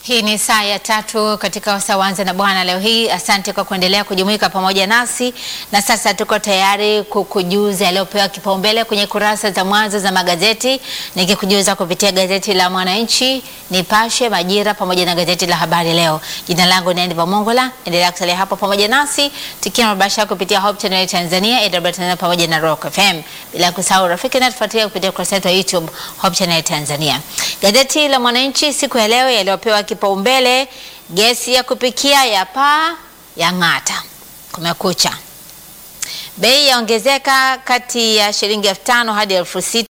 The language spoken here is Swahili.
Hii ni saa ya tatu katika Wasawanza na Bwana leo hii. Asante kwa kuendelea kujumuika pamoja nasi, na sasa tuko tayari kukujuza yaliyopewa kipaumbele kwenye kurasa za mwanzo za magazeti, nikikujuza kupitia gazeti la Mwananchi, Nipashe, Majira pamoja na gazeti la Habari Leo. Jina langu ni Andiva Mongola, endelea kusalia hapo pamoja nasi tukiwa mabasha kupitia Hope Channel Tanzania, AWR Tanzania pamoja na Rock FM, bila kusahau rafiki na tufuatilia kupitia ukurasa wetu wa YouTube Hope Channel Tanzania. Gazeti la Mwananchi siku ya leo yaliyopewa kipaumbele gesi ya kupikia ya paa ya ng'ata. Kumekucha, bei yaongezeka kati ya shilingi elfu tano hadi elfu sita